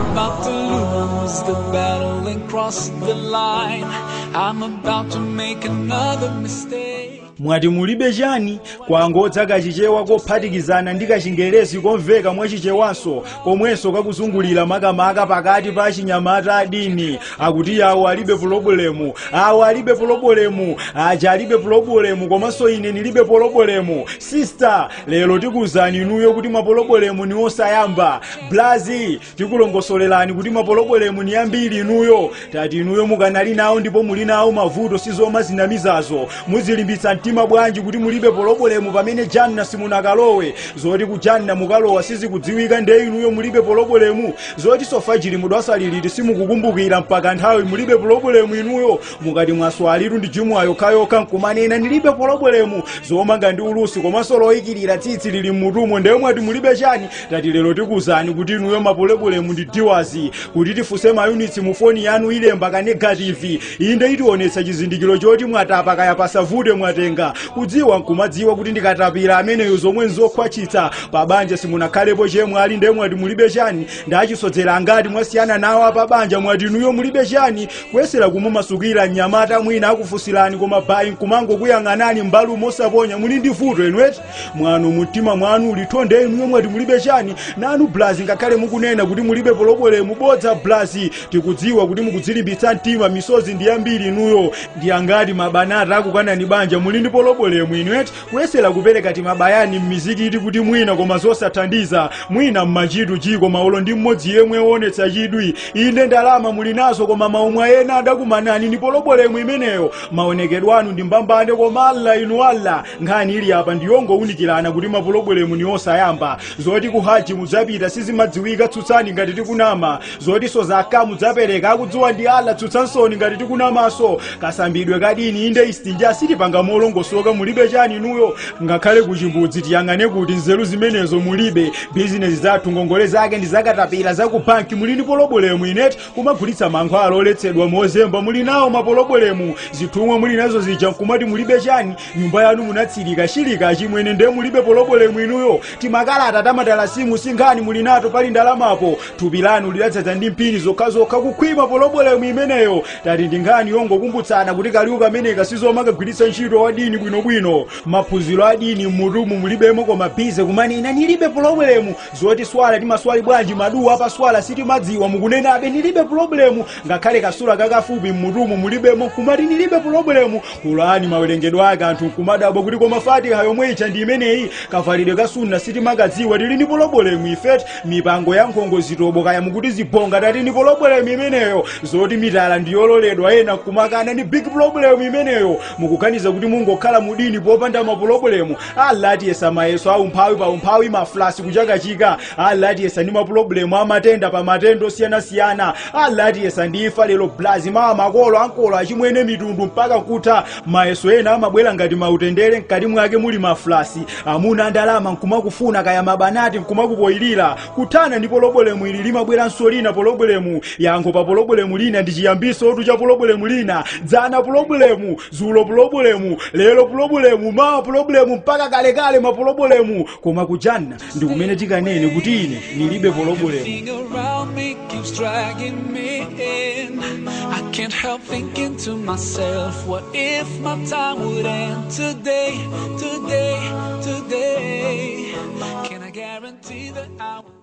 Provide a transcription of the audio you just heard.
about to lose the battle and cross the line. I'm about to make another mistake. mwati mulibe chani kwangodza kachichewa kophatikizana ndi kachingerezi komveka mwachichewanso komwenso kakuzungulira makamaka pakati pa achinyamata adini akuti awo alibe pulobulemu awo alibe pulobulemu aja alibe pulobulemu komanso ine ndilibe pulobulemu sista lero tikuzani inuyo kuti mapolobweremu ni osayamba blazi tikulongosolerani kuti mapolobweremu ni ambiri inuyo tati inuyo mukanali nawo ndipo muli nawo mavuto sizoma zinamizazo muzilimbitsa mtima bwanji kuti mulibe polobweremu pamene janna simunakalowe zoti ku janna mukalowa sizikudziwika nde inuyo mulibe polobweremu zoti sofajiri mudwasaliliti simukukumbukira mpaka nthawi mulibe polobweremu inuyo mukati mwaswalitu ndi jumwa yokhayokha nkumanena ndilibe polobweremu zomanga ndi ulusi komanso loyikirira tsitsi lili mmutumo ndeyo mwati mulibe chani tati lero tikuzani kuti inuyo mapolobweremu ndi diwazi kuti tifunse mayunitsi mu foni yanu ilemba ka negativi inde itionetsa chizindikiro choti mwatapa kaya pasavute mwatenga kudziwa nkumadziwa kuti ndikatapira ameneyo zomwe nzokhwachitsa pabanja simunakhalepo chemwe ali nde mwati mulibe chani ndachisodzera ngati mwasiyana nawo apabanja mwati inuyo mulibe chani kuyesera kumumasukira mnyamata mwina akufunsirani koma bayi nkumangokuyang'anani m'mbali mosaponya muli ndi vuto enweti mwanu mumtima mwanu ulithonde inuyo mwati mulibe chani nanu blazi ngakhale mukunena kuti mulibe polobweremu bodza blazi tikudziwa kuti mukudzilimbitsa mtima misozi ndi yambiri inuyo ndi angati mabanata akukanani banja muli ndi polobweremu inueti kuyesera kupereka timabayani m'mizikiti kuti mwina koma zosathandiza mwina mmachitu chi koma ulo ndi mmodzi yemwe woonetsa chidwi inde ndalama muli nazo koma maumwa ena adakumanani ndi polobweremu imeneyo maonekedwe anu ndi mbambane koma alla inu alla nkhani ili apa ndiyongowunikirana kuti mapolobweremu ni osayamba zoti ku haji mudzapita sizimadziwika tsutsani ngati tikunama zotinso zakha mudzapereka akudziwa ndi alla tsutsansoni ngati tikunamanso kasambidwe kadini inde istinja asitipanga molongosoka mulibe chani inuyo ngakhale ku chimbudzi tiyang'ane kuti nzeru zimenezo mulibe bizinesi zathu ngongole zake ndi zakatapira za ku banki muli ndi polobweremu ineti kumagulitsa mankhwala oletsedwa mozemba muli nawo mapolobweremu zithumwa muli nazo zija nkumati mulibe chani nyumba yanu munatsirika shilika chimwene nde mulibe polobweremu inuyo timakalata tamatalasimu sinkhani muli nato pali ndalamapo thupi lanu lidadzaza ndi mpini zokhazokha kukhwima polobweremu imeneyo tati ndi nkhani yongokumbutsana kuti kaliwu kameneka sizomakagwiritsa ntchito wadini bwinobwino maphunziro adini mmutumu mulibemo koma bize kumanena nilibe polobweremu zoti swala timaswali bwanji maduwa apa swala sitimadziwa mukunenabe nilibe polobweremu ngakhale kasula kakafupi mmutumu mulibemo kumati nilibe polobweremu kulani mawerengedwe ake anthu nkumadabwa kuti koma fatiha yomwe icha ndi imeneyi kavalidwe ka sunna sitimakadziwa tili ndi polobweremu ifeti mipango ya nkhongo zitobo kaya mukuti zibonga tati ndi polobweremu imeneyo zoti mitala ndiyololedwa ena nkumakana ndi big problem imeneyo mukuganiza kuti mungokhala mudini popanda mapolobweremu alatiyesa mayeso aumphawi pa umphawi mafulasi kuchakachika alatiyesa ndi mapulobulemu amatenda pa matenda osiyanasiyana alatiyesa ndi ifa lero blazi mawa makolo ankolo achimwene mitundu mpaka kutha mayeso ena amabwera ngati mautendere mkati mwake muli mafulasi amuna ndalama nkumakufuna kaya mabanati nkumakupoyirira kuthana ndi polobweremu ili limabweranso lina polobweremu yankho pa polobweremu lina ndi chiyambiso otu cha polobweremu lina dzana polobweremu zulo polobweremu lero polobweremu mawa polobweremu mpaka kalekale mapolobweremu koma kujanna ndi kumene tikanene kuti ine nilibe polobweremu Everything around me keeps dragging me in. I can't help thinking to myself, what if my time would end today, today, today? Can I guarantee that I would?